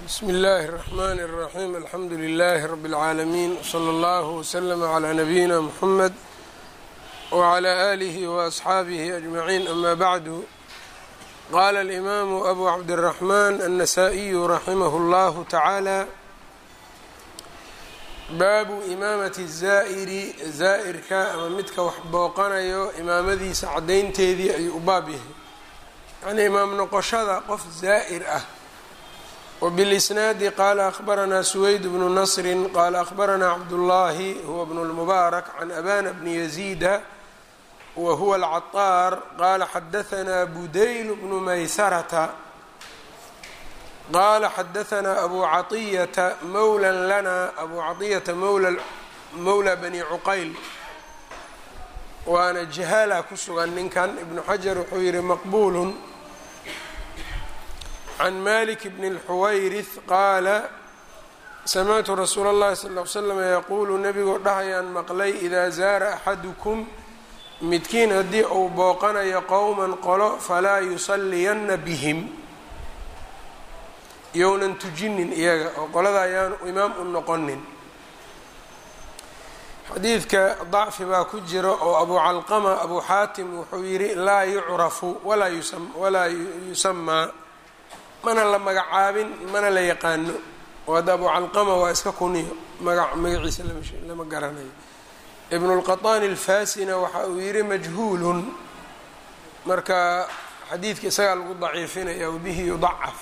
bsm اllaahi الرحmn الرaxيm alxamdu لlh rb العaalamiin wslى اllah wslm عlى nabiyina mxamed wعlى آlih وأصxaabih أجmaعin ama bعdu qala اlimaamu abu cabdالرaحman النasائiyu raximah اllah taعaalى baabu imaamati الzaa'iri zaa'irka ama midka wax booqanayo imaamadiisa caddaynteedii ayuu u baab yahay yacnii imaam noqoshada qof zaa'ir ah wbilisnaadi qaala akhbaranaa suweyd bnu nasri qaala akhbaranaa cabdullaahi huwa bnu lmubaarak can abana bni yaziida wa huwa alcaطaar qaala xadahanaa budayl bnu maysarata qaala xadahanaa abu caطiyata mowla lana abu caطiyata mowla bani cuqayl waana jahaala ku sugan ninkan ibnu xajar wuxuu yihi maqbuulun can malik bn اlxuwayrith qaala samictu rasuula اllahi sal ly slam yaquulu nebigoo dhahayaan maqlay idaa zaara axadukum midkiin haddii uu booqanayo qowman qolo falaa yusalliyanna bihim younan tujinin iyaga oo qolada ayaanu imaam u noqonin xadiidka dacfi baa ku jira oo abu calqama abu xaatim wuxuu yidhi laa yucrafu walaa yusamaa mana la magacaabin mana la yaqaano oo hadda abu calqama waa iska kuniyo maga magaciisa lama garanayo ibnu lqaطaani alfasina waxa uu yihi majhuulun marka xadiidka isagaa lagu daciifinaya wabihi yudacaf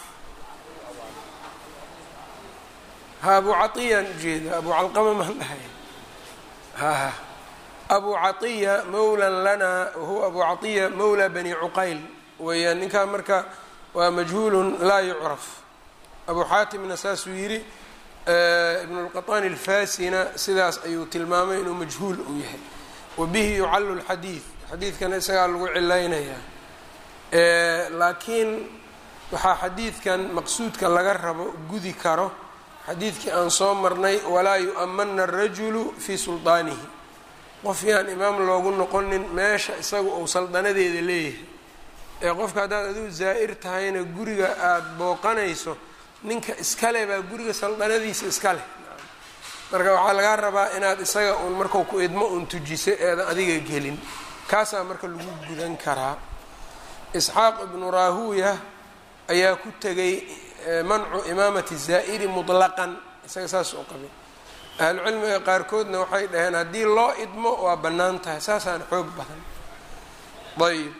ha abu caiyaan ujeeda abu calqama maan dhahay ha abu caiya mowlan lana wahuwa abu caiya mowla bani cuqayl weeyaan ninkaa marka waa majhuulun laa yucraf abu xaatimna saasuu yidhi ibnu lqaطaani alfasina sidaas ayuu tilmaamay inuu majhuul uu yahay wa bihi yucallu lxadiid xadiidkana isagaa lagu cilaynayaa laakiin waxaa xadiidkan maqsuudka laga rabo gudi karo xadiidkii aan soo marnay walaa yu-amana arajulu fii sulطaanihi qof yaan imaam loogu noqonin meesha isaga uu saldanadeeda leeyahay ee qofka haddaad adigu zaa'ir tahayna guriga aada booqanayso ninka iskale baa guriga saldanadiisa iska leh marka waxaa lagaa rabaa inaad isaga uun markau ku idmo uun tujiso eedan adiga gelin kaasaa marka lagu gudan karaa isxaaq ibnu raahuuya ayaa ku tegay mancu imaamati zaa'iri mutlaqan isaga saas u qabay ahlucilmiga qaarkoodna waxay dhaheen haddii loo idmo waa bannaan tahay saasaan xoog badan ayb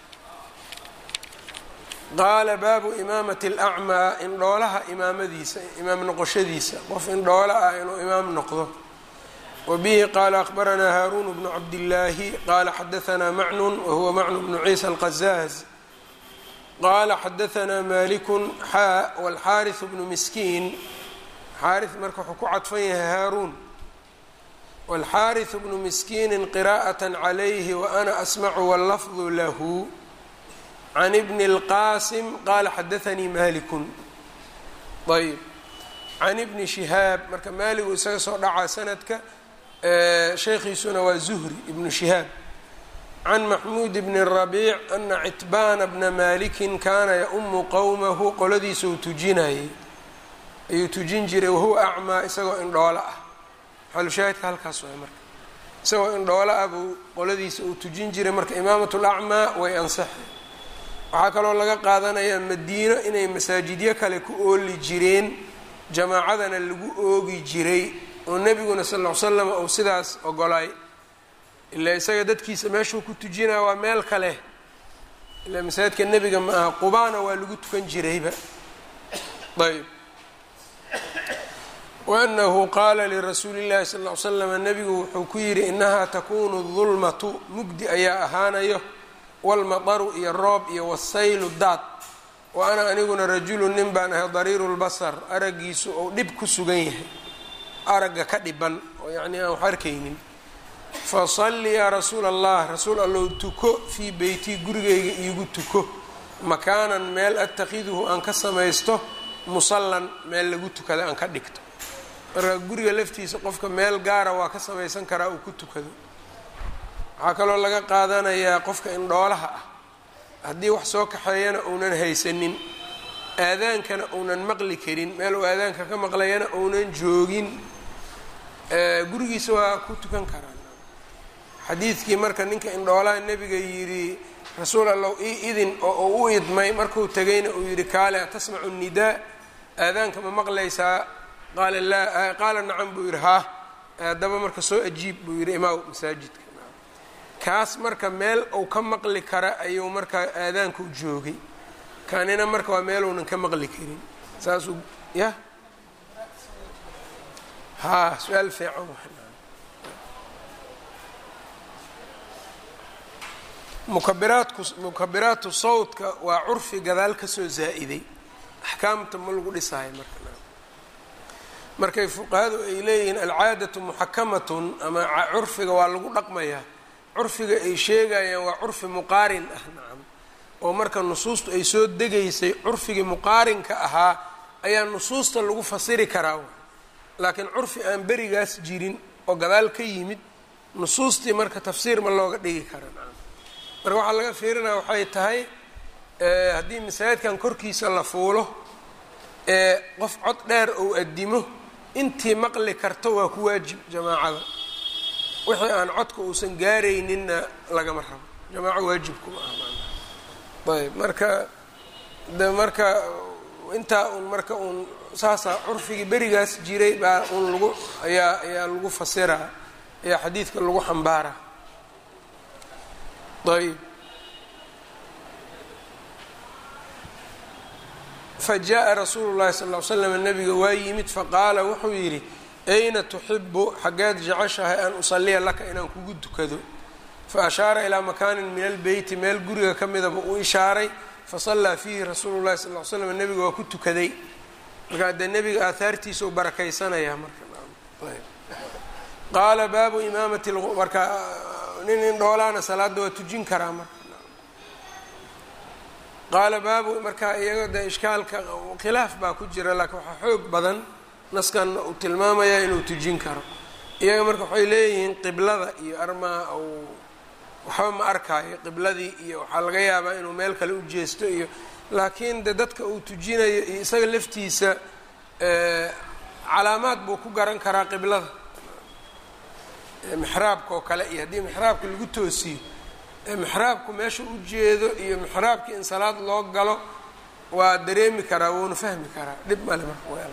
qaala baabu imaamati alacmaa indhoolaha imaamadiisa imaam noqoshadiisa qof indhoolo ah inuu imaam noqdo wa bihi qaala akhbaranaa haaruun bnu cabdillaahi qaala xadahanaa macnun wahuwa macnu bnu ciisa alqazaaz qaala xadahanaa malikun xaa walxaariثu bnu miskiin xaari marka wuxuu ku cadfan yahay haaruun walxaariثu bnu miskiini qiraءaة calayhi waana asmacu wاllafdu lahu can ibni اlqaasim qaala xadaanii malikun ayb can ibni shihaab marka maaligu isaga soo dhacaa sanadka sheekhiisuna waa zuhri ibnu shihaab can maxmuud bni rabiic ana citbaana bna malikin kaana yaumu qowmahu qoladiisuu tujinayay ayuu tujin jiray wahuwa acmaa isagoo indhoolo ah xalushaahidka halkaas waay marka isagoo indhoolo ah buu qoladiisa uu tujin jiray marka imaamat lacmaa way ansaxay waxaa kaloo laga qaadanayaa madiino inay masaajidyo kale ku ooli jireen jamaacadana lagu oogi jiray oo nebiguna sal ll ly slam uu sidaas ogolay ilaa isaga dadkiisa meeshuu ku tujinaya waa meel kale ilaa masaajidka nebiga ma aha qubaana waa lagu tukan jirayba ayb waanahu qaala lirasuuli llahi sal ly slam nebigu wuxuu ku yidhi inahaa takunu dulmatu mugdi ayaa ahaanayo walmadaru iyo roob iyo wasaylu daad wa ana aniguna rajulu nin baan ahay dariiru lbasar araggiisu ou dhib ku sugan yahay aragga ka dhiban oo yacnii aan wax arkaynin fasalli yaa rasuula allah rasuul allow tuko fii beytii gurigayga iigu tuko makaanan meel atakhiduhu aan ka samaysto musallan meel lagu tukada aan ka dhigto marka guriga laftiisa qofka meel gaara waa ka samaysan karaa uu ku tukado waxaa kaloo laga qaadanayaa qofka indhoolaha ah haddii wax soo kaxeeyana uunan haysanin aadaankana uunan maqli karin meel uu aadaanka ka maqlayana uunan joogin gurigiisa waa ku tukan karaan xadiidkii marka ninka indhoolaha nebiga yidhi rasuul allow ii idin oo uu u idmay markuu tegayna uu yidhi kaale atasmacu nidaa aadaanka ma maqlaysaa qaala laa qaala nacam buu yidhi haa haddaba marka soo ajiib buu yidhi imaaw masaajidka kaas marka meel uu ka maqli kara ayuu markaa aadaanku joogay kanina marka waa meeluunan ka maqli karin saasuu ya haa su-aal fiican mukabiraadku mukabiraatu sawtka waa curfi gadaal kasoo zaa-iday axkaamta ma lagu dhisaayo marka markay fuqahadu ay leeyihiin alcaadatu muxakamatun ama curfiga waa lagu dhaqmayaa curfiga ay sheegayaan waa curfi muqaarin ah nacam oo marka nusuustu ay soo degaysay curfigii muqaarinka ahaa ayaa nusuusta lagu fasiri karaa laakiin curfi aan berigaas jirin oo gadaal ka yimid nusuustii marka tafsiir ma looga dhigi kara nacam marka waxaa laga fiirinaya waxay tahay haddii masaajidkan korkiisa la fuulo ee qof cod dheer ou addimo intii maqli karto waa ku waajib jamaacada wixii aan codka uusan gaarayninna lagama rabo jamaaco waajibkuma ah ayb marka de marka intaa uun marka uun saasaa curfigii berigaas jiray baa uun lagu ayaa ayaa lagu fasiraa ayaa xadiidka lagu xambaaraa ayb fajaءa rasuulu llahi sal ll ly slam nabiga waa yimid faqaala wuxuu yidhi ayna tuxibu xaggeed jeceshahay an usaliya laka inaan kugu dukado faashaara ilaa makaanin min albeyti meel guriga ka midaba uu ishaaray fasallaa fiihi rasuulu llahi sal ly slam nebiga waa ku tukaday markaa dee nebiga aahaartiisa u barakaysanaya marka qaala baabu imaamati marka nin indhoolaana salaada waa tujin karaa marka qaala baabu marka iyaga de ishkaalka khilaaf baa ku jira laakiin waxaa xoog badan naskanna uu tilmaamayaa inuu tujin karo iyaga marka waxay leeyihiin qiblada iyo armaa uu waxba ma arkaayo qibladii iyo waxaa laga yaabaa inuu meel kale u jeesto iyo laakiin de dadka uu tujinayo iyo isaga laftiisa calaamaad buu ku garan karaa qiblada mixraabka oo kale iyo haddii mixraabka lagu toosiyo mixraabku meesha u jeedo iyo mixraabkii in salaad loo galo waa dareemi karaa wuuna fahmi karaa dhib male marka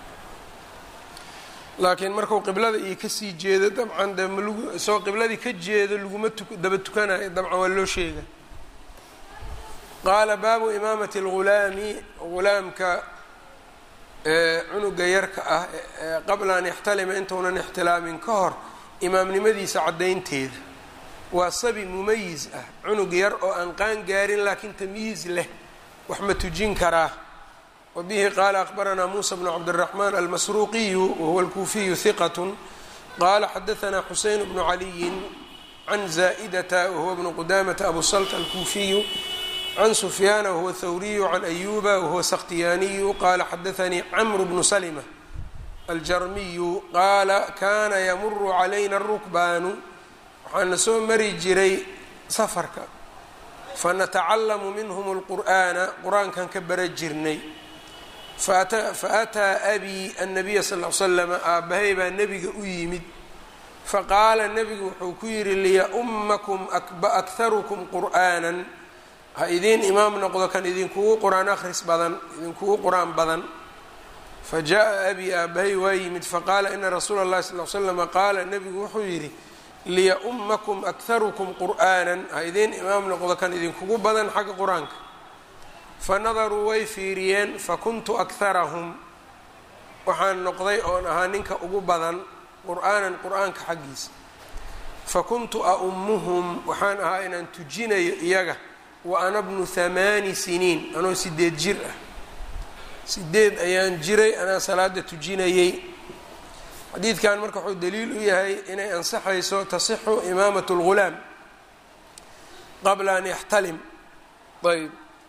laakiin marku qiblada iyo kasii jeedo dabcan de malagu isagoo qibladii ka jeedo laguma tu daba tukanayo dabcan waa loo sheega qaala baabu imaamati اlghulaami ghulaamka cunuga yarka ah qabla an yaxtalima intuunan ixtilaamin ka hor imaamnimadiisa caddaynteeda waa sabi mumayis ah cunug yar oo aan qaan gaarin laakiin tamyiiz leh wax ma tujin karaa wabihi qaala akbaranaa muusa bnu cabdiraxmaan almasruuqiyu wahuwa alkuufiyu hiqat qaala xadaanaa xuseyn bnu caliyin can zaa'idata wahuwa bnu qudamata abu salt alkuufiyu can sufyaana wahuwa thawriyu can ayuba wahuwa sakhtiyaaniyu qaala xadaanii camru bnu salma aljarmiyu qaala kana yamuru calayna arukbaanu waxaana soo mari jiray safarka fanatacallamu minhum اlqur'aana qur-aankan ka bara jirnay faataa abii annabiya sal l slama aabbahay baa nebiga u yimid faqaala nebigu wuxuu ku yidhi liya-ummakum akharukum qur'aanan ha idiin imaam noqdo kan idinkugu qur-aan akhris badan idinkugu qur-aan badan fajaءa abii aabbahay waa yimid faqaala ina rasuula اllahi sal l slama qaala nebigu wuxuu yidhi liya-ummakum akharukum qur'aanan ha idiin imaam noqdo kan idinkugu badan xagga qur-aanka fanadaruu way fiiriyeen fakuntu akharahum waxaan noqday oon ahaa ninka ugu badan qur'aanan qur-aanka xaggiisa fakuntu aummuhum waxaan ahaa inaan tujinayo iyaga wa ana bnu hamaani siniin anoo sideed jir ah sideed ayaan jiray anaa salaada tujinayey xadiidkan marka wuxuu daliil u yahay inay ansaxayso tasixu imaamat اlghulaam qabla an yaxtalim ayb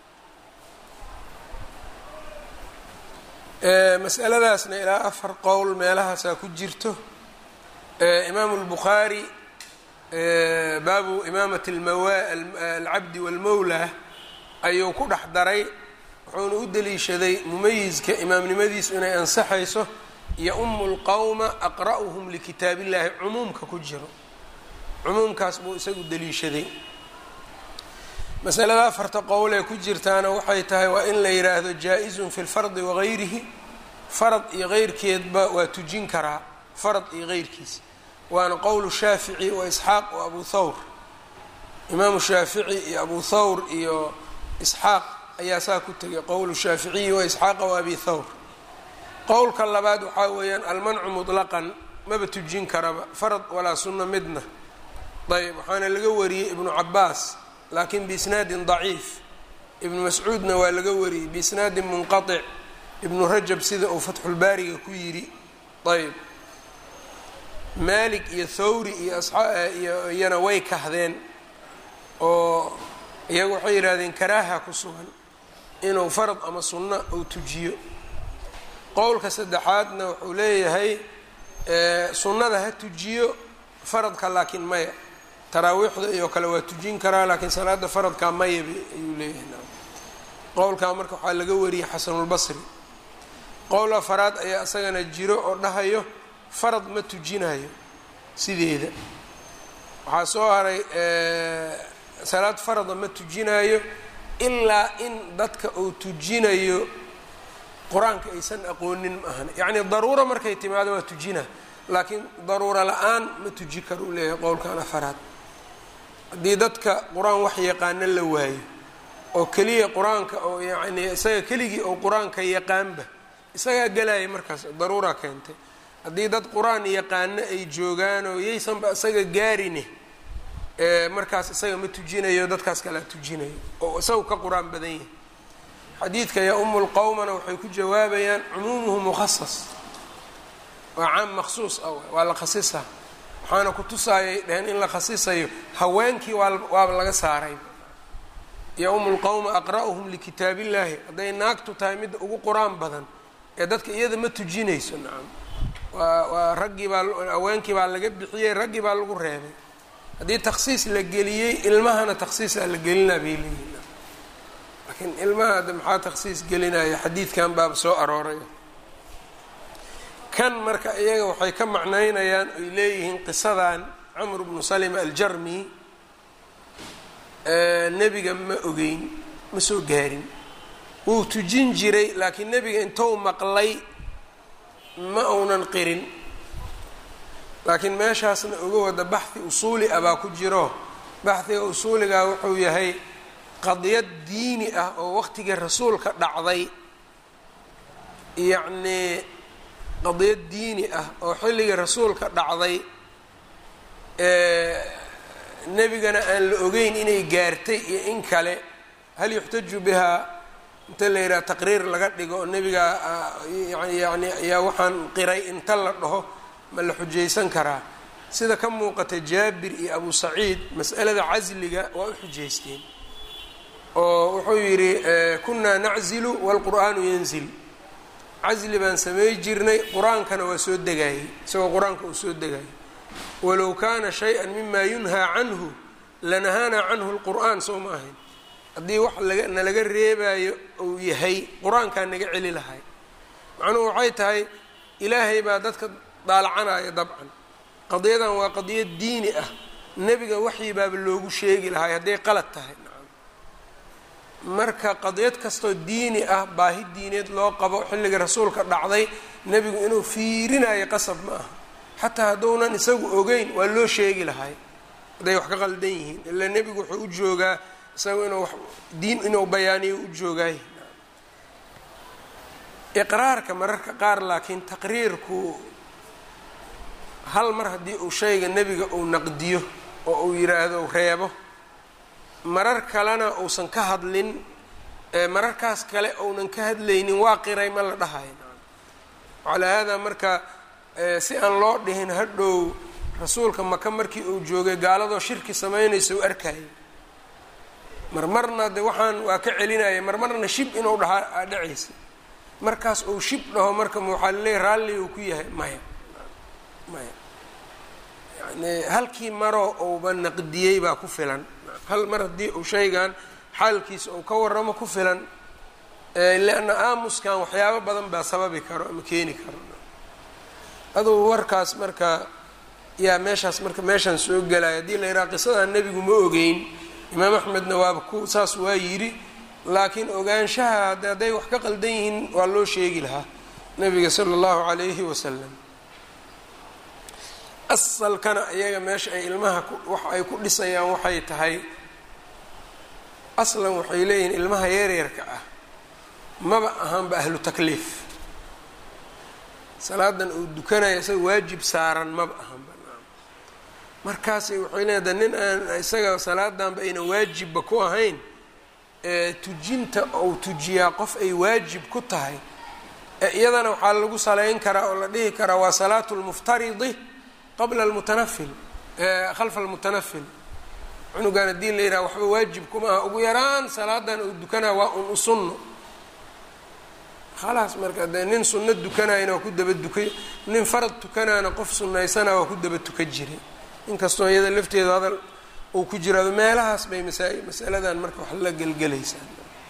masaladaasna ilaa afar qowl meelahaasaa ku jirto imaamu اlbukhaari baabu imaamati alcabdi wاlmawla ayuu ku dhex daray wuxuuna u deliishaday mumayiska imaamnimadiisu inay ansaxayso yo-umu lqowma aqra'uhum likitaab illahi cumuumka ku jiro cumuumkaas buu isagu deliishaday masalada afarta qowl ee ku jirtaana waxay tahay waa in la yidhaahdo jaa-izun fi lfardi wagayrihi farad iyo keyrkeedba waa tujin karaa farad iyo keyrkiisa waana qowlu shaafici wa isxaaq wa abu thawr imaamu shaafici iyo abu thawr iyo isxaaq ayaa saa ku tegay qowlu shaaficiyi wa isxaaqa wa abi thawr qowlka labaad waxaa weeyaan almancu mutlaqan maba tujin karaba farad walaa sunno midna ayb waxaana laga wariyey ibnu cabaas laakiin biisnaadin daciif ibnu mascuudna waa laga wariyey biisnaadin munqatic ibnu rajab sida uu fatxulbaariga ku yidhi ayb maalik iyo thawri iyo iyo iyana way kahdeen oo iyagu waxay yidhahdeen karaaha ku sugan inuu farad ama sunno uu tujiyo qowlka saddexaadna wuxuu leeyahay sunnada ha tujiyo faradka laakiin maya taraawiixda iyo kale waa tujin karaa laakiin salaada faradkaa maya ayuu leeyahay qowlkaa marka waxaa laga wariyey xasanulbasri qowl afaraad ayaa isagana jiro oo dhahayo farad ma tujinayo sideeda waxaa soo haray salaad farada ma tujinayo ilaa in dadka uu tujinayo qur-aanka aysan aqoonin ma ahan yacni daruura markay timaado waa tujina laakiin daruura la-aan ma tuji karo uu leeyahay qowlkan afaraad haddii dadka qur-aan wax yaqaano la waayo oo keliya qur-aanka oo yacni isaga keligii oo qur-aanka yaqaanba isagaa gelaya markaas daruura keentay haddii dad qur-aan yaqaano ay joogaan oo yaysanba isaga gaarine markaas isaga ma tujinayo dadkaas kalea tujinayo oo isagu ka qur-aan badan yahay xadiidka ya-umu lqowmana waxay ku jawaabayaan cumuumuhu mukhasas waa caam maksuus ah waa la khasisaa waxaana ku tusaayay dheheen in la khasisayo haweenkii waa waaba laga saaray ya-umu lqowma aqra'uhum likitaab illahi hadday naagtu tahay midda ugu qur-aan badan ee dadka iyada ma tujinayso nacam waa waa raggii baa haweenkii baa laga bixiyey raggii baa lagu reebay haddii takhsiis la geliyey ilmahana takhsiisaa la gelinaa bay leeyihin laakiin ilmaha hadda maxaa takhsiis gelinaya xadiidkan baaba soo arooray kan marka iyaga waxay ka macnaynayaan oy leeyihiin qisadan camr bnu salima aljarmi nebiga ma ogeyn ma soo gaarin wuu tujin jiray laakiin nebiga intou maqlay ma uunan qirin laakiin meeshaasna uga wada baxhi usuuli ah baa ku jiro baxhiga usuuligaa wuxuu yahay qadiyad diini ah oo waqtigii rasuulka dhacday yacnii qadiyad diini ah oo xilligii rasuulka dhacday nebigana aan la ogeyn inay gaartay iyo in kale hal yuxtaju bihaa inta la yidhaha taqriir laga dhigo oo nebigaa yani ayaa waxaan qiray inta la dhaho ma la xujaysan karaa sida ka muuqata jaabir iyo abu saciid mas'alada casliga waa u xujaysteen oo wuxuu yidhi kunaa naczilu waalqur'aanu yanzil casli baan samey jirnay qur-aankana waa soo degaayey isagoo qur-aanka uu soo degaayay walow kaana shay-an mima yunhaa canhu lanahaanaa canhu lqur'aan soo ma ahayn haddii wax laga nalaga reebaayo uu yahay qur-aankaa naga celi lahay macnuhu waxay tahay ilaahay baa dadka daalacanaya dabcan qadiyadan waa qadiyad diini ah nebiga waxyi baaba loogu sheegi lahay hadday qalad tahay marka qadiyad kastoo diini ah baahi diineed loo qabo xilliga rasuulka dhacday nebigu inuu fiirinayo qasab ma aha xataa hadduunan isagu ogeyn waa loo sheegi lahay hadday wax ka qaldan yihiin ilaa nebigu wuxuu u joogaa isagu inuu diin inuu bayaaniyo u joogaay iqraarka mararka qaar laakiin taqriirku hal mar haddii uu shayga nebiga uu naqdiyo oo uu yidhaahdo reebo marar kalena uusan ka hadlin mararkaas kale uunan ka hadlaynin waa qiray ma la dhahayo calaa haadaa marka si aan loo dhihin hadhow rasuulka maka markii uu joogay gaaladoo shirki samaynaysa u arkayay marmarna de waxaan waa ka celinaya marmarna shib inuu dhahaa dhacaysa markaas uu shib dhaho marka waxaa laleeyahy raalli uu ku yahay maya maya yani halkii maroo uuba naqdiyey baa ku filan hal mar haddii uu shaygan xaalkiisa uu ka waramo ku filan leanna aamuskan waxyaabo badan baa sababi karo ama keeni karo adugu warkaas marka yaa meeshaas marka meeshaan soo gelaya haddii la yidhaha qisadan nebigu ma ogeyn imaam axmedna waaba ku saas waa yidhi laakiin ogaanshaha hadday wax ka qaldan yihiin waa loo sheegi lahaa nabiga sala allahu calayhi wasalam asalkana iyaga meesha ay ilmaha wax ay ku dhisayaan waxay tahay aslan waxay leeyihiin ilmaha yaryarka ah maba ahaanba ahlu takliif salaadan uu dukanaya isaga waajib saaran maba ahanba markaasay waxay leedahay nin aan isaga salaadanba aynan waajibba ku ahayn tujinta ou tujiyaa qof ay waajib ku tahay iyadana waxaa lagu saleyn karaa oo la dhihi karaa waa salaatu lmuftaridi qabla almutanafil khalfa almutanafil cunugan haddii la yidhaha waxba waajib kuma aha ugu yaraan salaadan uu dukanaa waa un u sunno khalaas marka dee nin sunno dukanayana waa ku daba dukay nin farad tukanaana qof sunnaysana waa ku daba tukan jiray inkastoo iyada lafteedu hadal uu ku jiraado meelahaas bay masa masaladan marka wax la gelgelaysaa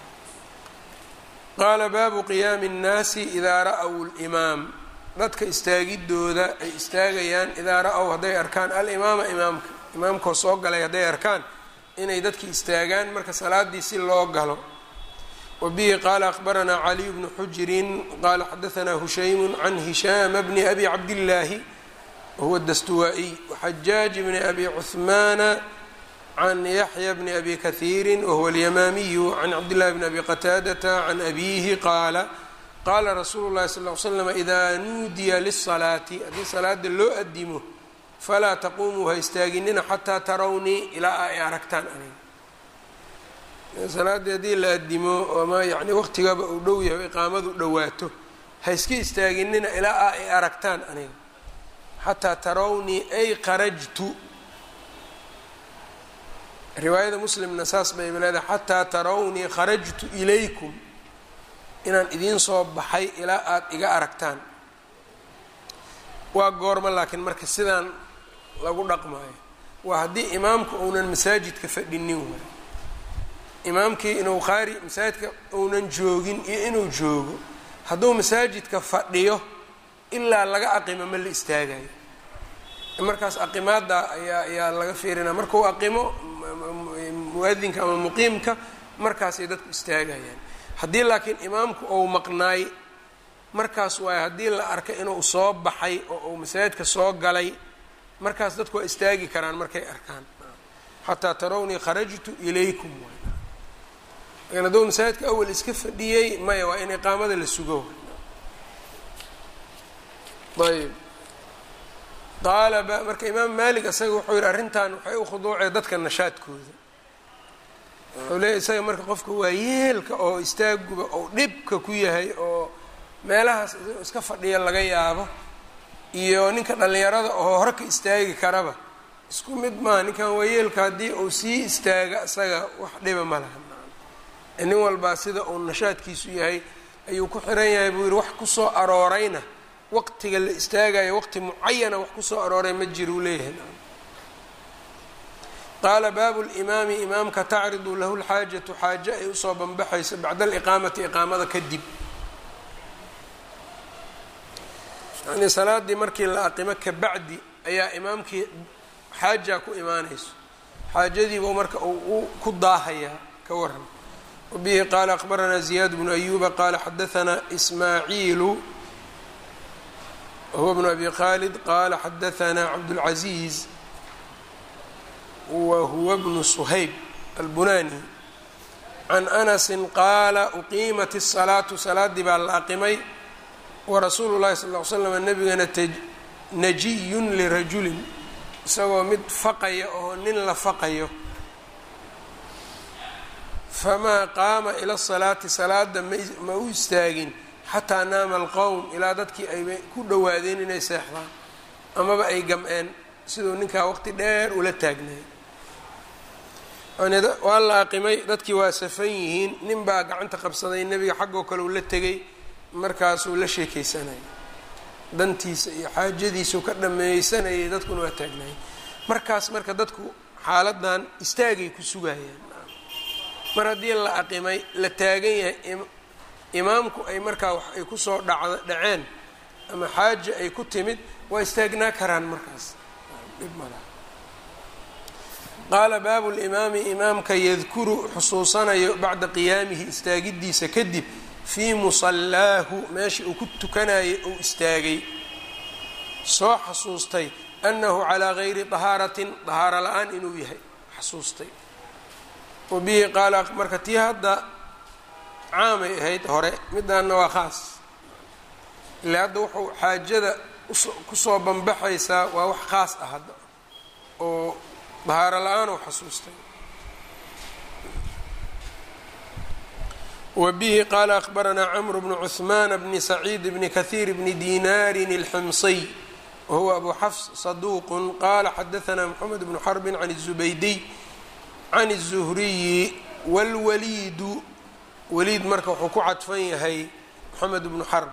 qaala baabu qiyaami اnnaasi idaa ra-w limaam dadka istaagidooda ay istaagayaan idaa ra-w hadday arkaan alimaama imaamka imaamkoo soo galay hadday arkaan inay dadki istaagaan marka salaadii si loo galo wa bihi qaala akhbaranaa caliy bnu xujirin qaala xadaanaa hushaymu can hishaama bni abi cabdillaahi wahuwa dastuwaa-iy waxajaaj bni abi cuhmaana can yaxya bni abi kahiiri wahuwa alyamaamiyu can cabdillahi bni abi qataadata can abiihi qaala qaala rasuulu llahi sal ly slam idaa nuudiya lisalaati haddii salaada loo adimo falaa taquumuu ha istaaginina xataa tarawnii ilaa ay aragtaan aniga salaaddii haddii la adimo ama yani waqtigaba uu dhow yahay iqaamadu dhowaato ha iska istaaginina ilaa ay aragtaan aniga xataa tarawnii ay qarajtu riwaayada muslimna saas bay leedahay xataa tarawnii kharajtu ilaykum inaan idiin soo baxay ilaa aada iga aragtaan waa goorma laakiin marka sidaan lagu dhaqmaayo waa haddii imaamku uunan masaajidka fadhinin waay imaamkii inuu qaari masaajidka uunan joogin iyo inuu joogo hadduu masaajidka fadhiyo ilaa laga aqimo ma la istaagayo markaas aqimaada ayaa ayaa laga fiirinaa markuu aqimo muadinka ama muqiimka markaasay dadku istaagayaan haddii laakiin imaamku ou maqnaay markaas waay haddii la arkay inuu soo baxay oo uu masaajidka soo galay markaas dadku waa istaagi karaan markay arkaan xataa tarawnii kharajtu ilaykum lakin hadduu masaajidka awal iska fadhiyey maya waa in iqaamada la sugo ayb qaala marka imaam maalik isaga wuxuu yihi arrintan waxay u khuduucee dadka nashaadkooda wuxuu leeya isaga marka qofka waa yeelka oo istaaguba oo dhibka ku yahay oo meelahaas iska fadhiya laga yaabo iyo ninka dhallinyarada oo hore ka istaagi karaba isku mid maaha ninkan waa yeelka haddii uu sii istaaga isaga wax dhiba ma laha nin walbaa sida uu nashaadkiisu yahay ayuu ku xiran yahay buu yihi wax kusoo aroorayna waqtiga la istaagayo waqti mucayana wax kusoo arooray ma jira uu leeyahay qaala baabu limaami imaamka tacridu lahu lxaajatu xaaje ay usoo banbaxayso bacda aliqaamati iqaamada kadib yani salaadii markii la aqimo kabacdi ayaa imaamkii xaaja ku imaanayso xaajadiibuu marka uu ku daahayaa ka waran wabihi qaala akbaranaa ziyaad bnu ayuba qaala xadaanaa ismaaciilu wahuwa bnu abi khaalid qaala xadaanaa cabdulcaziiz wahuwa bnu suhayb albunani can anasi qaala uqiimat الsalaatu salaadii baa la aqimay warasuulu llahi sal ll slam nabigana najiyun lirajulin isagoo mid faqaya oo nin la faqayo famaa qaama ila salaati salaada ma u istaagin xataa naama alqowm ilaa dadkii ay ku dhowaadeen inay seexdaan amaba ay gam-een siduu ninkaa waqti dheer ula taagnay waa la aqimay dadkii waa safan yihiin nin baa gacanta qabsaday nebiga xaggoo kale uu la tegay markaasuu la sheekeysanayay dantiisa iyo xaajadiisuu ka dhameysanayay dadkuna waa taagnayay markaas marka dadku xaaladan istaagay ku sugayaan mar haddii la aqimay la taagan yahay imaamku ay markaa wax ay kusoo dhac dhaceen ama xaaja ay ku timid waa istaagnaa karaan markaas qaala baabu limaami imaamka yadkuru xusuusanayo bacda qiyaamihi istaagidiisa kadib fii musallaahu meesha uu ku tukanayay uu istaagay soo xasuustay annahu calaa gayri dahaaratin dahaaro la-aan inuu yahay xasuustay wa bihi qaala marka tii hadda caamay ahayd hore midaanna waa khaas ilaa hadda wuxuu xaajada kusoo banbaxaysaa waa wax khaas ah hadda oo dahaaro la-aan uu xasuustay wa bihi qaala akhbaranaa camru bnu cuhmaana bni saciid bni kahiir bni dinaarin alximsiy wahuwa abu xafs saduuqun qaala xadaanaa moxamed bnu xarbin can الzubaydiy can الzuhriyi wاlwaliidu waliid marka wuxuu ku cadfan yahay moxamed bnu xarb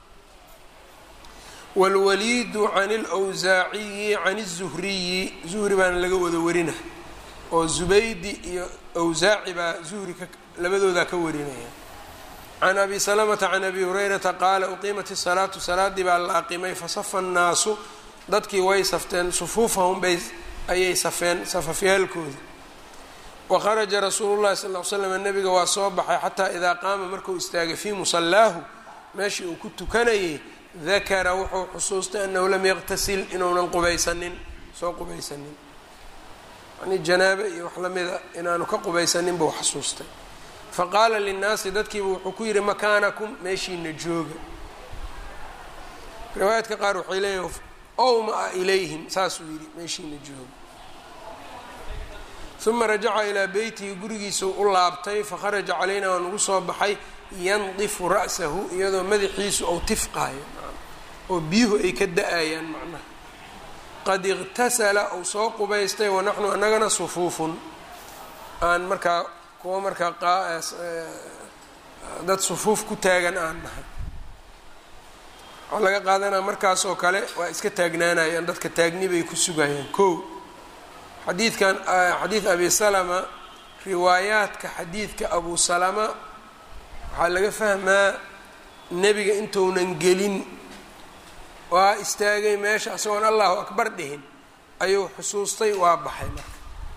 wاlwaliidu can اlwsaaciyi can الzuhriyi zuhri baana laga wada warina oo zubaydi iyo wsaaci baa zuhri labadoodaa ka warinaya can abi salamata can abi hurayrata qaala uqiimat الsalaatu salaadii baa la aqimay fasafa الnaasu dadkii way safteen sufuufahum bay ayay safeen safafyaalkooda waharaja rasuulu llahi sal l slam nabiga waa soo baxay xataa idaa qaama markuu istaagay fii musallaahu meeshii uu ku tukanayay dakara wuxuu xusuustay annahu lam yaqtasil inuunan qubaysanin soo qubaysanin yani janaabe iyo wax lamida inaanu ka qubaysanin buu xasuustay faqaala linnaasi dadkiiba wuxuu ku yidhi makaanakum meeshiina jooga riwaayaadka qaar waxay leeyihin owmaa ilayhim saasuu yidhi meeshiina jooga uma rajaca ilaa beytihi gurigiisuu u laabtay fakharaja calaynaa waa nagu soo baxay yandifu ra'sahu iyadoo madaxiisu ou tifqaayo oo biyuhu ay ka da-ayaan macnaha qad iqtasala ou soo qubaystay wanaxnu annagana sufuufun aan markaa kuwa markaa dad sufuuf ku taagan aan nahay waxaa laga qaadanaa markaas oo kale waa iska taagnaanayaan dadka taagni bay ku sugayaan kow xadiidkan xadiid abi salama riwaayaadka xadiidka abu salama waxaa laga fahmaa nebiga intuunan gelin waa istaagay meesha isagoon allahu akbar dhihin ayuu xusuustay waa baxay marka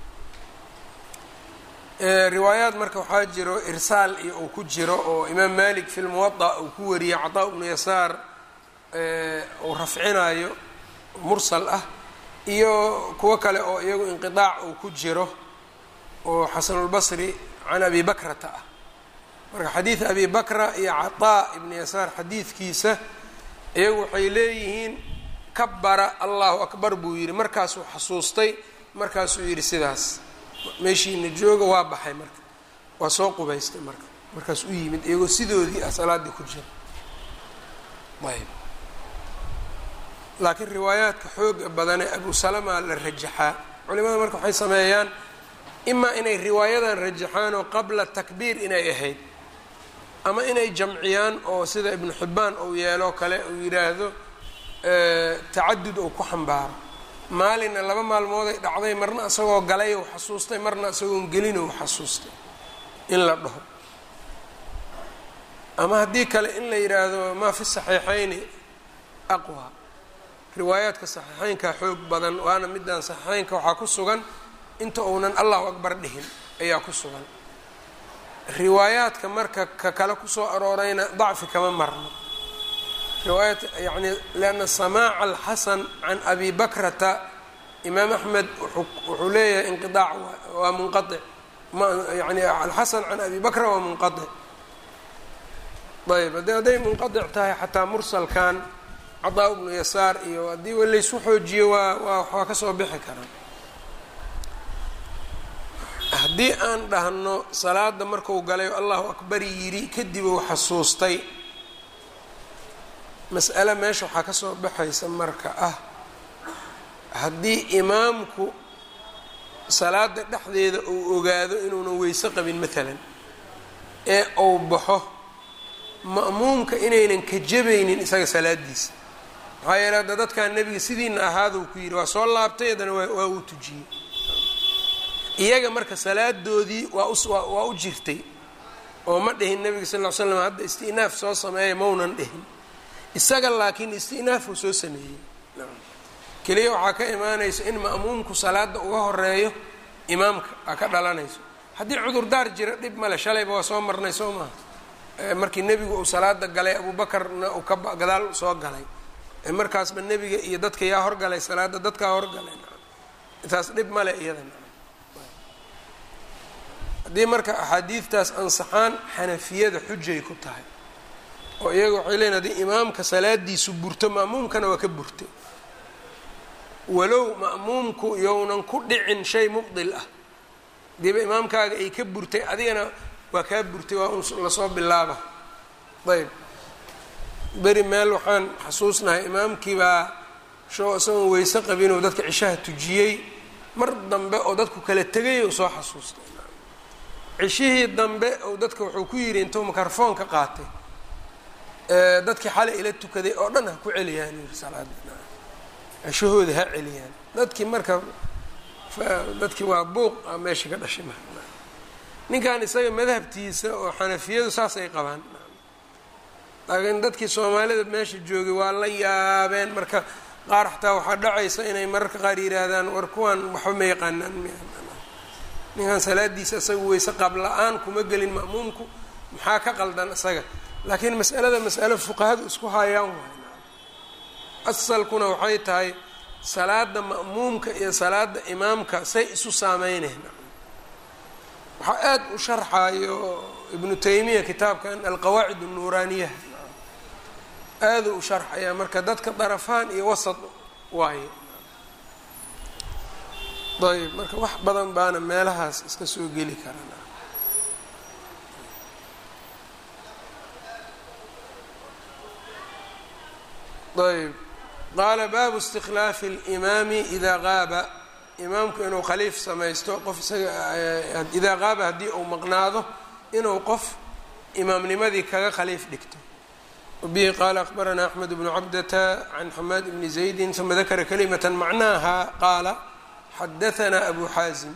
riwaayaad marka waxaa jiro irsaal iyo uu ku jiro oo imaam malik fi lmuwada uu ku wariyey cataa bnu yasaar uu rafcinayo mursal ah iyo kuwo kale oo iyagu inqiaac uu ku jiro oo xasanulbasri can abi bakrata ah marka xadiid abi bakra iyo cataa ibni yasaar xadiidkiisa iyagu waxay leeyihiin kabara allahu akbar buu yidhi markaasuu xasuustay markaasuu yidhi sidaas meeshiina jooga waa baxay marka waa soo qubaystay marka markaas u yimid iyagoo sidoodii ah salaaddii ku jira ayb laakiin riwaayaadka xooga badane abu salama la rajaxaa culimada marka waxay sameeyaan imaa inay riwaayadan rajaxaan oo qabla takbiir inay ahayd ama inay jamciyaan oo sida ibnu xibbaan uu yeeloo kale uu yidhaahdo tacadud uu ku xambaaro maalinna laba maalmooday dhacday marna isagoo galay ou xasuustay marna isagoon gelin ou xasuustay in la dhaho ama haddii kale in la yidhaahdo maa fi saxiixayni aqwa riwaayaadka saxiixeynkaa xoog badan waana midaan saxiixeynka waxaa ku sugan inta uunan allahu akbar dhihin ayaa ku sugan riwaayaadka marka ka kale kusoo aroorayna dacfi kama marno riwaayat yani lianna samaaca alxasan can abi bakrata imaam axmed wuxuu leeyahay inqiaac waa munqaic yani alxasan can abi bakra waa munqaic ayb haddii hadday munqadic tahay xataa mursalkan cadaa bnu yasaar iyo haddii laysu xoojiyo waa waa waa ka soo bixi karaa haddii aan dhahno salaada marku galay allahu akbar yidhi kadib uu xasuustay mas'ale meesha waxaa ka soo baxaysa marka ah haddii imaamku salaada dhexdeeda uu ogaado inuunan weyse qabin maalan ee uu baxo ma'muumka inaynan ka jabaynin isaga salaadiisa maxaa yeele hadda dadkan nebiga sidiina ahaaduu ku yidhi waa soo laabtay haddana waa uu tujiyey iyaga marka salaadoodii waa u waa u jirtay oo ma dhihin nebiga sal ll slam hadda isti'naaf soo sameeya maunan dhihin isaga laakiin isti'naafuu soo sameeyey keliya waxaa ka imaanaysa in ma'muumku salaada uga horeeyo imaamka aa ka dhalanayso haddii cudurdaar jira dhib male shalayba waa soo marnay soo maha markii nebigu uu salaada galay abuubakarna uu ka gadaal soo galay markaasba nebiga iyo dadka yaa horgalay salaada dadkaa horgalay taas dhib male iyada haddii marka axaadiidtaas ansaxaan xanafiyada xujay ku tahay oo iyaga waxay leeyiin haddii imaamka salaadiisu burto ma'muumkana waa ka burtay walow ma'muumku younan ku dhicin shay mubdil ah hadiiba imaamkaaga ay ka burtay adigana waa kaa burtay waa un lasoo bilaaba ayb beri meel waxaan xasuusnahay imaamkii baa shoo isagoon weyse qabinuu dadka cishaha tujiyey mar dambe oo dadku kala tegay ou soo xasuustay cishihii dambe ou dadka wuxuu ku yidhi intuu mikrofon ka qaatay dadkii xalay ila tukaday oo dhan ha ku celiyaan yiri salaada cishahooda ha celiyaan dadkii marka dadkii waa buuq a meesha ka dhashay ninkan isaga madhabtiisa oo xanafiyadu saas ay qabaan laakiin dadkii soomaalida meesha joogay waa la yaabeen marka qaar xataa waxaa dhacaysa inay mararka qaar yihaahdaan war kuwan waxba ma yaqaanaan ninkan salaadiisa isaga weyse qaab la-aan kuma gelin ma'muumku maxaa ka qaldan isaga laakiin mas'alada mas'alo fuqahadu isku hayaan waay asalkuna waxay tahay salaada ma'muumka iyo salaada imaamka say isu saameyneen waxaa aada u sharxayo ibnu taymiya kitaabkan alqawaacid الnuuraaniya aada u sharxaya marka dadka darafaan iyo wasad waaye ayb marka wax badan baana meelahaas iska soo geli karan ayb qaala baabu istikhlaafi اlimaami idaa qaaba imaamku inuu khaliif samaysto qof isaga idaa qaaba haddii uu maqnaado inuu qof imaamnimadii kaga khaliif dhigto wabihi qaala akbaranaa axmed bnu cabdata can xamaad bni zaydi uma dakara kalimata macnaaha qaala xadaanaa abu xaazim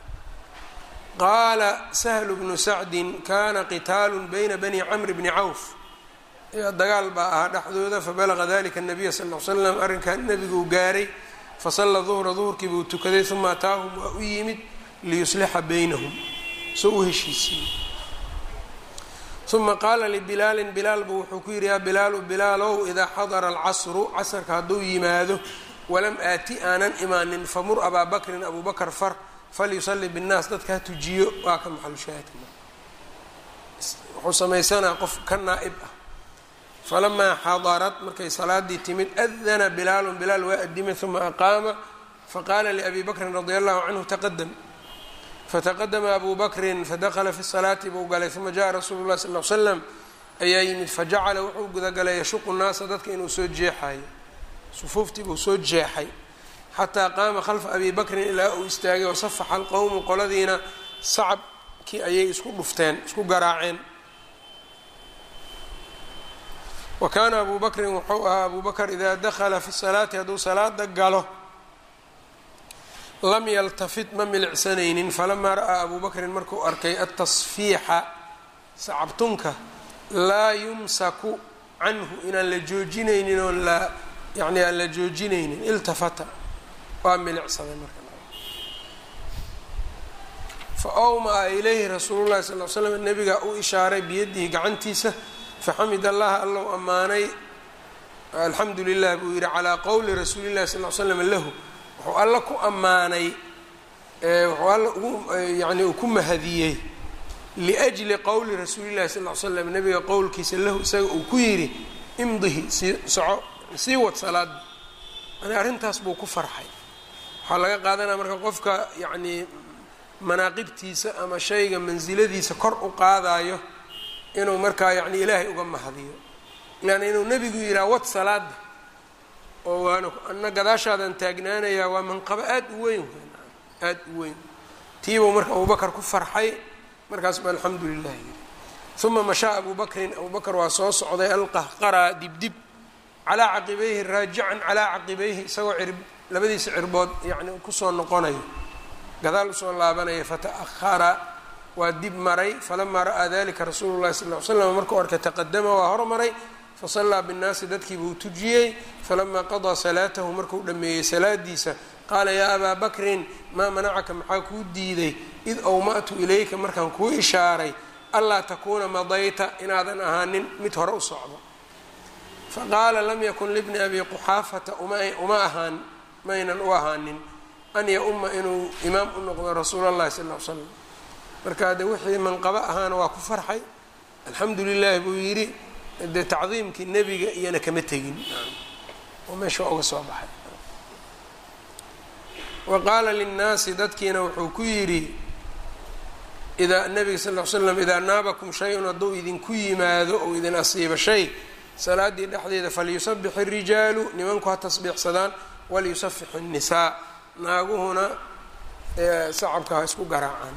qaala sahlu bnu sacdin kana qitaalu bayna bani camr bni cawf dagaal baa ahaa dhexdooda fabalaga dalika nabiya sal l slam arrinkan nebiguu gaaray fasalla duhra duhurkii buu tukaday uma ataahum waa u yimid liyuslixa baynahum soo u heshiisiiyey uma qaala libilaalin bilaal buu wuxuu ku yidhi yaa bilaalu bilaalow idaa xadara alcasru casarka hadduu yimaado walam aati aanan imaanin famur abaa bakrin abuu bakr far falyusalli binnaas dadka ha tujiyo waa ka maxalushaahidka wuxuu samaysanaa qof ka naa'ib ah falamaa xadarat markay salaadii timid adana bilaalun bilaal waa adimay uma aqaama faqaala liabi bakrin radia allahu canhu taqadam fataqadama abu bakrin fadakla fi salaati buu galay uma jaءa rasuulu lah sal l slam ayaa yimid fajacala wuxuu gudagalay yashuqu naasa dadka inuu soo jeexayo sufuuftii buu soo jeexay xataa qaama khalfa abi bakrin ilaa uu istaagay wasafaxa alqowmu qoladiina sacabkii ayay isku dhufteen isku garaaceen wa kaana abu bakrin wuxuu ahaa abu bakr idaa dakala fi salaati hadduu salaada galo lam yaltafit ma milicsanaynin falamaa ra'aa abu bakrin markuu arkay atasfiixa sacabtunka laa yumsaku canhu inaan la joojinaynin oo la yani aan la joojinaynin iltafata waa milicsaday marka fa awmaa ilayhi rasuulu llahi sal l slam nabigaa u ishaaray biyadihi gacantiisa faxamid allaha allow ammaanay alxamdu lilah buu yihi calaa qowli rasuuli llahi sal l slam lahu wuxuu alla ku ammaanay wuxuu alla ugu yani uu ku mahadiyey liajli qowli rasuuli llahi sal l slam nabiga qowlkiisa lahu isaga uu ku yidhi imdihi sii soco sii wad salaada yani arrintaas buu ku farxay waxaa laga qaadanaya marka qofka yacnii manaaqibtiisa ama shayga mansiladiisa kor u qaadayo inuu markaa yani ilaahay uga mahadiyo yani inuu nebigu yidhaha wad salaada oo waana ana gadaashaadan taagnaanayaa waa manqabo aada u weyn aada u weyn tiibuu marka abubakar ku farxay markaas ba alxamdu lilah yiri uma mashaa abu bakrin abu bakr waa soo socday alqahqaraa dibdib calaa caqibayhi raajican calaa caqibayhi isagoo cirb labadiisa cirbood yani kusoo noqonayo gadaal usoo laabanaya fata'ahara waa dib maray falamaa ra'aa dalika rasuulu llahi sal ly slam markuu arkay taqadama waa hormaray fasallaa binnaasi dadkii buu tujiyey falamaa qadaa salaatahu markuu dhammeeyey salaadiisa qaala yaa abaa bakrin maa manacaka maxaa kuu diiday id awma'tu ilayka markaan kuu ishaaray anlaa takuuna madayta inaadan ahaanin mid hore u socdo faqaala lam yakun libni abi quxaafata uma ahaan maynan u ahaanin an ya-uma inuu imaam u noqdo rasuul allahi sal l slam markaa de wixii manqabo ahaana waa ku farxay alxamdu lilahi buu yidhi dee tacdiimkii nebiga iyana kama tegin oo meesha uga soo baxay wa qaala linnaasi dadkiina wuxuu ku yidhi idaa nabiga sal l slam idaa naabakum shay-un hadduu idinku yimaado ou idin asiibo shay salaaddii dhexdeeda falyusabix irijaalu nimanku ha tasbiixsadaan walyusafix innisaa naaguhuna sacabka ha isku garaacaan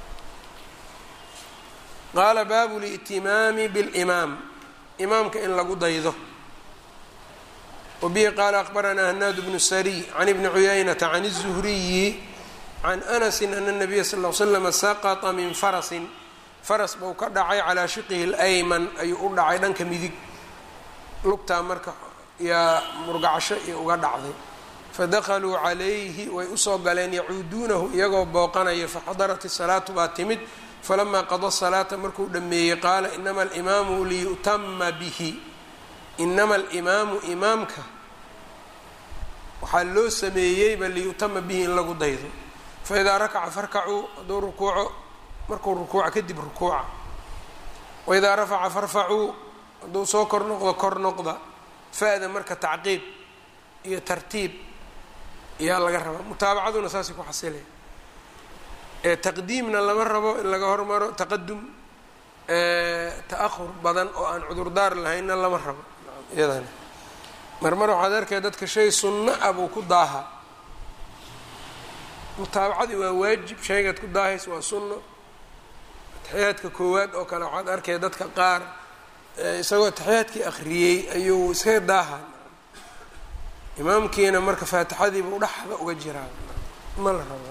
qaala baabu li'timaami bilimaam imaamka in lagu daydo wabihi qaala aqbaranaa hanaad bnu sariy can ibni cuyaynata can الzuhriyi can anasi ana الnabiya sal ll slama saqطa min farasin faras buu ka dhacay calaa shiqihi اlayman ayuu u dhacay dhanka midig lugtaa marka yaa murgacasho iyo uga dhacday fadakaluu calayhi way usoo galeen yacuuduunahu iyagoo booqanaya faxadarat isalaatu baa timid falamaa qada salaata markuu dhameeyey qaala inama alimaamu liyu'tama bihi inama alimaamu imaamka waxaa loo sameeyeyba liyu'tama bihi in lagu daydo faidaa rakaca farkacuu hadduu rukuuco markuu rukuuca kadib rukuuca waidaa rafaca farfacuu hadduu soo kor noqdo kor noqda fa-da marka tacqiib iyo tartiib ayaa laga rabaa mutaabacaduna saasay ku xasilay ee taqdiimna lama rabo in laga hormaro taqadum ta-ahur badan oo aan cudurdaar lahaynna lama rabo iyadana marmar waxaad arkay dadka shay sunno ah buu ku daaha mutaabacadii waa waajib shaygaad ku daahaysa waa sunno taxiyaadka koowaad oo kale waxaad arkay dadka qaar isagoo taxiyaadkii akhriyey ayuu iskaga daaha imaamkiina marka faatixadiiba u dhexda uga jiraa ma la rabo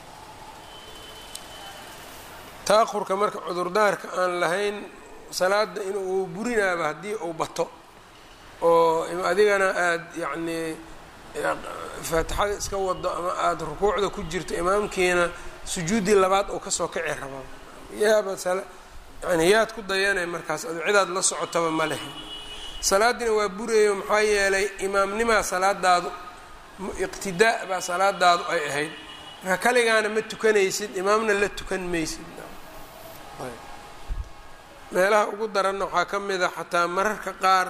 ta-ahurka marka cudurdaarka aan lahayn salaada inuu burinaaba haddii uu bato oo adigana aada yacnii faatixada iska wado ama aada rukuucda ku jirto imaamkiina sujuuddii labaad uu kasoo kici rabaa yaaba yani yaad ku dayanay markaas adu cidaad la socotaba ma lehe salaadiina waa burayo maxaa yeelay imaamnimaa salaadaadu iqtidaa baa salaadaadu ay ahayd marka kaligaana ma tukanaysid imaamna la tukan maysid meelaha ugu daranna waxaa ka mid a xataa mararka qaar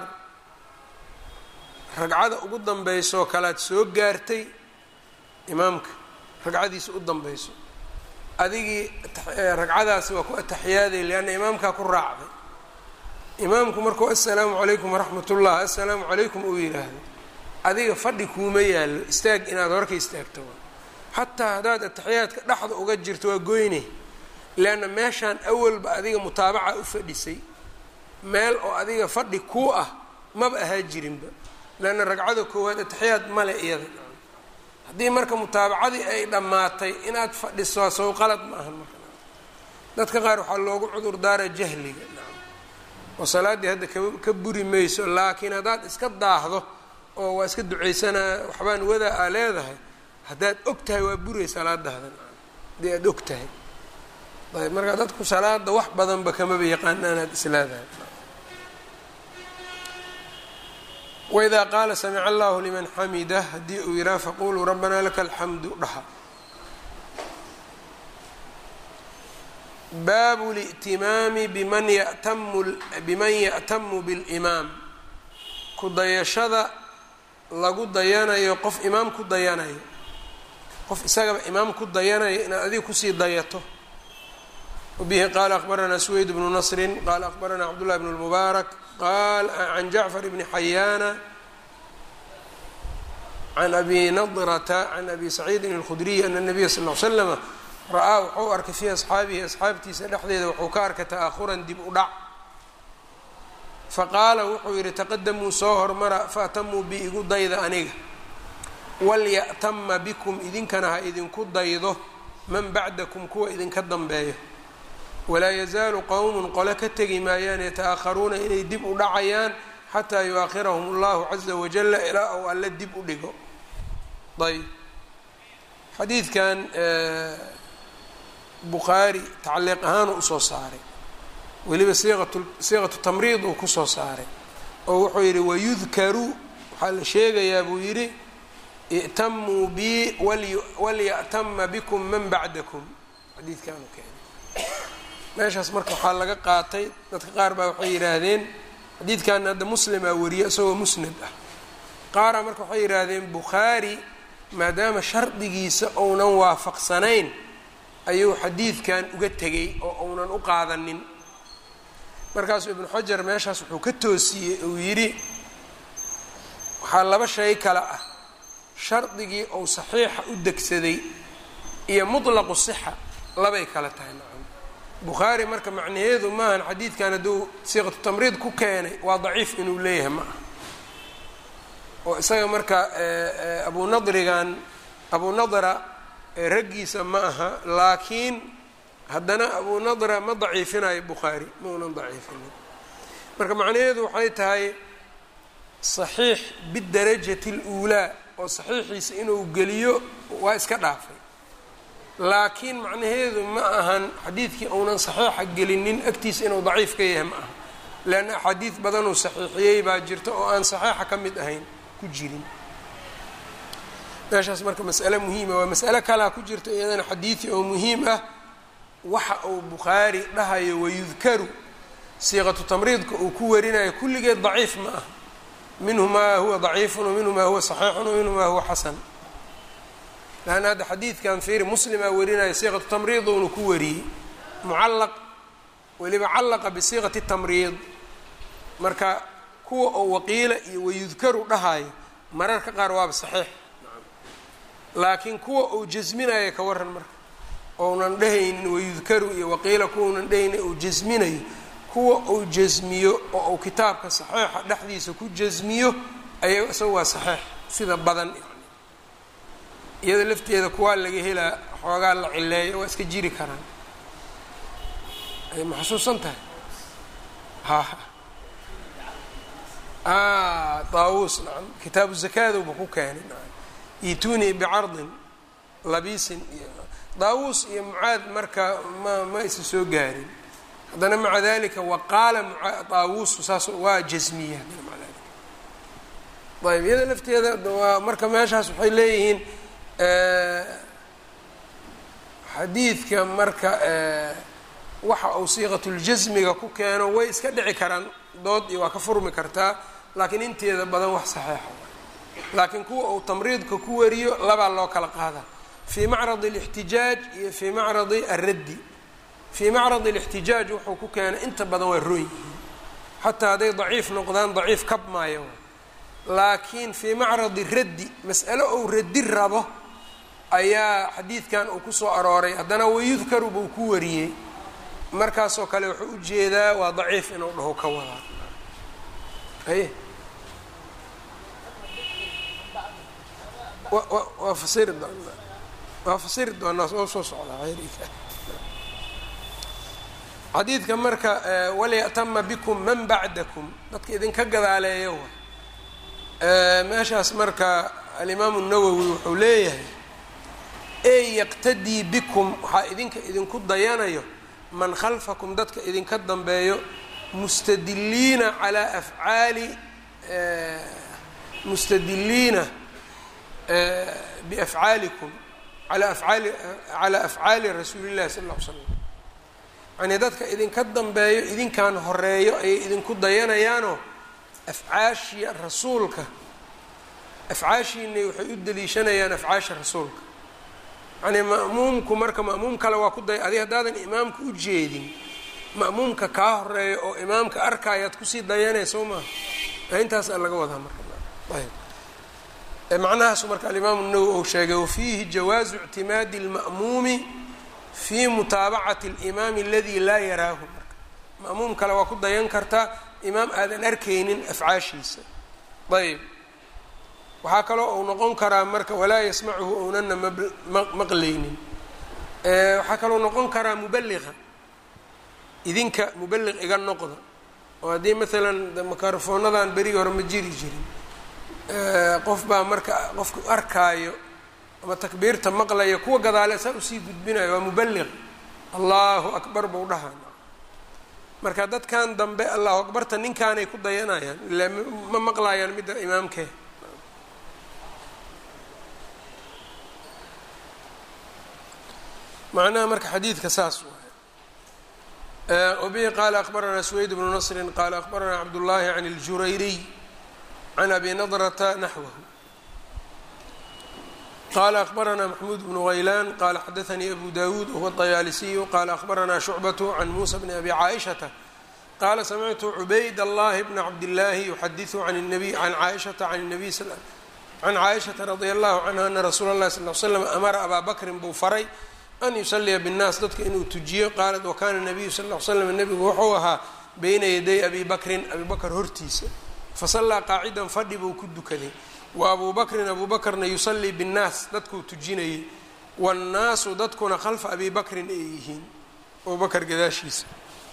ragcada ugu dambeysoo kalead soo gaartay imaamka ragcadiisa u dambayso adigii ragcadaasi waa ku ataxiyaaday leanna imaamkaa ku raacday imaamku markuu assalaamu calaykum waraxmat ullah assalaamu calaykum uu yidhaahdo adiga fadhi kuuma yaallo istaag inaad horka istaagto xataa haddaad ataxiyaadka dhexda uga jirto waa goyne leanna meeshaan awalba adiga mutaabaca u fadhisay meel oo adiga fadhi kuu ah maba ahaa jirinba leanna ragcada koowaad ataxiyaad male iyada haddii marka mutaabacadii ay dhammaatay inaad fadhiso sow qalad ma ahan marka dadka qaar waxaa loogu cudur daara jahliga oo salaaddii hadda ka buri mayso laakiin haddaad iska daahdo oo waa iska ducaysanaa waxbaan wadaa aa leedahay haddaad og tahay waa buray salaadaada haddii aada og tahay ayb marka dadku salaada wax badanba kamaba yaqaana inaad isleedahay waidaa qaala samica allahu liman xamida haddii uu yidhaha faquluu rabbanaa laka alxamdu dhaha baabu li'timaami biman yatamu biman ya'tamu bilimaam ku dayashada lagu dayanayo qof imaam ku dayanayo qof isagaba imaam ku dayanayo inaad adiga kusii dayato wabihi qaala akbaranaa suweyd bnu nasrin qaala akbaranaa cabdullahi bn lmubaarak qal can jacfar bni xayaana can abi nadrata can abi saciidin اlkhudriy ana nabiya sal l slama ra-aa wuxuu arkay fii asxaabihi asxaabtiisa dhexdeeda wuxuu ka arkay ta'ahuran dib u dhac faqaala wuxuu yidhi taqadamuu soo hormara faatamuu bi igu dayda aniga walya'tama bikum idinkana ha idinku daydo man bacdakum kuwa idinka dambeeyo walaa yazaalu qowmun qole ka tegi maayaan yata-aharuuna inay dib u dhacayaan xataa yu-akhirahum allahu caza wajala ilaa ou alle dib u dhigo ayb xadiidkan bukhaari tacliiq ahaan uu usoo saaray weliba siiqatu siiqatu tamriid uu kusoo saaray oo wuxuu yidhi wayudkaru waxaa la sheegayaa buu yidhi i'tamuu bi walya'tama bikum man bacdakum xadiidkaanu keenay meeshaas marka waxaa laga qaatay dadka qaar baa waxay yidhaahdeen xadiidkan hadda muslimaa wariye isagoo musnad ah qaaraa marka waxay yidhaahdeen bukhaari maadaama shardigiisa ounan waafaqsanayn ayuu xadiidkan uga tegay oo uunan u qaadanin markaasuu ibnu xajar meeshaas wuxuu ka toosiyey uu yidhi waxaa laba shay kale ah shardigii ou saxiixa u degsaday iyo mutlaqu sixa labay kale tahay nacam bukhaari marka macnaheedu maahan xadiidkan hadduu siiqatu tamriid ku keenay waa daciif inuu leeyahay ma aha oo isaga marka abu nadrigan abu nadra raggiisa ma aha laakiin haddana abu nadra ma daciifinayo bukhaari ma unan daciifinin marka macnaheedu waxay tahay saxiix bidarajati اluulaa oo saxiixiisa inuu geliyo waa iska dhaafay laakiin macnaheedu ma ahan xadiidkii uunan saxiixa gelinin agtiisa inuu daciif ka yahay ma aha leanna axaadiid badanuu saxiixiyey baa jirta oo aan saxiixa ka mid ahayn ku jirin meeshaas marka mas'ale muhiima waa mas'ale kalaa ku jirta iyadana xadiidi oo muhiim ah waxa uu bukhaari dhahayo wayudkaru siiqatu tamriidka uu ku warinayo kulligeed daciif ma ah minhu maa huwa daciifun waminhu maa huwa saxiixun waminhu maa huwa xasan laanna hadda xadiidkan fiiri muslimaa warinaya siiqatu tamriid uuna ku wariyey mucallaq weliba callaqa bisiiqati tamriid marka kuwa oo waqiila iyo wayudkaru dhahayo mararka qaar waaba saxiix laakiin kuwa uu jasminayo ka waran marka ounan dhehaynin wayudkaru iyo waqiila kuwaunan dhehaynin uu jasminayo kuwa uu jasmiyo oo uu kitaabka saxiixa dhexdiisa ku jasmiyo aya isaga waa saxiix sida badan yani iyada lafteeda kuwaa laga helaa xoogaa la cileeyo waa iska jiri karaan ay maxsuusan tahay ha daawuus nacam kitaabu zakaaduba ku keenay nacam itunii bicardin labiisin iyo daawuus iyo mucaad marka ma ma isa soo gaarin haddana maca dalika waqaala daawuusu saas waa jasmiya haddana maca dalika ayb iyada lafteeda waa marka meeshaas waxay leeyihiin xadiidka marka waxa uu siiqatuljasmiga ku keeno way iska dhici karaan dood iyo waa ka furmi kartaa laakiin inteeda badan wax saxeixa laakiin kuwa uu tamriidka ku wariyo labaa loo kala qaada fii macradi alixtijaaj iyo fii macradi alraddi fii macradi alixtijaaj wuxuu ku keenay inta badan waa roon yihiin xataa hadday daciif noqdaan daciif kab maayo laakiin fii macradi raddi mas'alo ou raddi rabo ayaa xadiidkan uu kusoo arooray haddana wayudkaru buu ku wariyey markaasoo kale wuxuu u jeedaa waa daciif inuu dhaho ka wadaa aye wa waa fasiri doonaa waa fasiri doonaa oo soo socdaa ayriga xadiidka marka walya'tama bikum man bacdakum dadka idinka gadaaleeya wa meeshaas marka alimaamu nawowi wuxuu leeyahay ey yaqtadii bikum waxaa idinka idinku dayanayo man khalfakum dadka idinka dambeeyo mustadiliina calaa afcaali mustadiliina biafcaalikum alaa afcaali calaa afcaali rasuuli llahi sala alla ly slam yacnii dadka idinka dambeeyo idinkan horeeyo ayay idinku dayanayaanoo afcaashii rasuulka afcaashiinay waxay u daliishanayaan afcaasha rasuulka yacnii ma'muumku marka ma'muum kale waa ku day adi haddaadan imaamka u jeedin ma'muumka kaa horeeyo oo imaamka arkaayaad kusii dayanay soo maaha intaasaa laga wadaa marka ayb macnahaasu marka alimaamu nawowi ou sheegay wafiihi jawaazu ictimaadi اlma'muumi fi mutaabacati اlimaami aladi laa yaraahu marka ma'muum kale waa ku dayan kartaa imaam aadan arkaynin afcaashiisa ayb waxaa kaloo uu noqon karaa marka walaa yasmacuhu ownana maqlaynin waxaa kaloo noqon karaa mubaliqa idinka mubaliq iga noqda oo haddii maalan makarofonadan berigi hore ma jiri jirin qof baa marka qofku arkaayo ama takbiirta maqlaya kuwa gadaale saa usii gudbinayo waa mubaliq allahu akbar buu dhahaa marka dadkan dambe allahu akbarta ninkaanay ku dayanayaan ilaa ma maqlayaan midda imaamkee macnaha marka xadiidka saas waay wabihi qaala akbaranaa suweyd bnu nasrin qaala akbaranaa cabdullaahi can اljurayriy can abi nadrata naxwahu qala akbaranaa maxmuud bnu haylaan qala xadaanii abu dawuud wahuwa طayaalisiyu qala akbaranaa shucbatu can muusa bni abi caaishata qaala samictu cubayd allahi bna cabdillaahi yuxadiثu can nabiy can caaishata can nabiy can caaishata radi allahu canha ana rasuula اllahi sal l slam amara abaa bakrin buu faray an yusaliya bاnnaas dadka inuu tujiyo qaalat wakana nabiyu sal l slam nebigu wuxuu ahaa beyna yaday abi bakrin abi bakr hortiisa fasallaa qaacidan fadhi buu ku dukaday wa abuu bakrin abuu bakrna yusallii binnaas dadkuu tujinayay waannaasu dadkuna khalfa abi bakrin ay yihiin abuu bakr gadaashiisa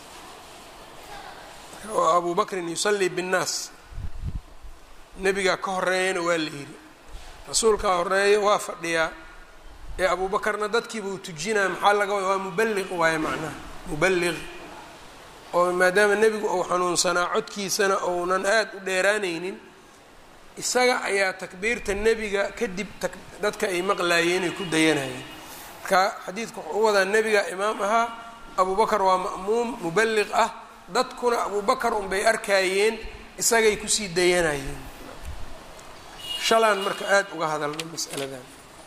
oo abuu bakrin yusallii binnaas nebigaa ka horeeyana waa la yidhi rasuulkaa horeeya waa fadhiyaa ee abuu bakarna dadkiibuu tujinaya maxaa laga wada waa mubaliq waaye macnaha mubaliq oo maadaama nebigu uu xanuunsanaa codkiisana ounan aada u dheeraanaynin isaga ayaa takbiirta nebiga kadib dadka ay maqlaayeen ay ku dayanayeen marka xadiidka wuxuu u wadaa nebiga imaam ahaa abuu bakar waa ma'muum mubaliq ah dadkuna abuu bakar unbay arkaayeen isagay kusii dayanayeen shalaan marka aada uga hadalna masaladan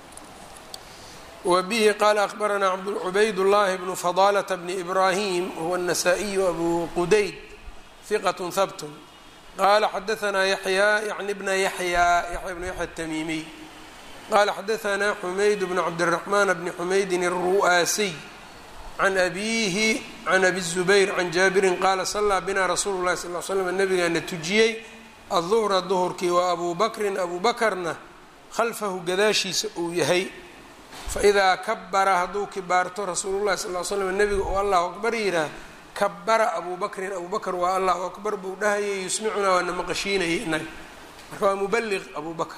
wa bihi qaala akbaranaa cubayd llahi bnu fadaalata bni ibraahim wahuwa الnasaa-iyu abu qudayd hiqat habtun qala xadaanaa yaxyaa yani bna yaxyaa yaxya bnu yaxya الtamiimiy qala xadaanaa xumayd bnu cabdالraxmaan bni xumaydin الru'aasiy can abiihi can abi الzubayr can jaabirin qaala salaa bina rasuulu lahi sal l slam nabigaana tujiyey aلduhra duhurkii wa abuu bakrin abuu bakarna khalfahu gadaashiisa uu yahay faidaa kabara hadduu kibaarto rasuulullahi sal l slam nebiga uu allahu akbar yihaah kabara abuu bakrin abuu bakr waa allahu akbar buu dhahayay yusmicunaa waana maqashiinayay inaga marka waa mubaliq abuu bakr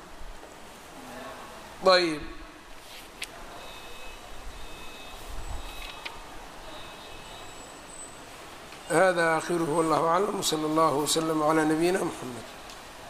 ayb hada akhiruhu wallahu aclam wslى اllah wslm عlى nabiyina mxamed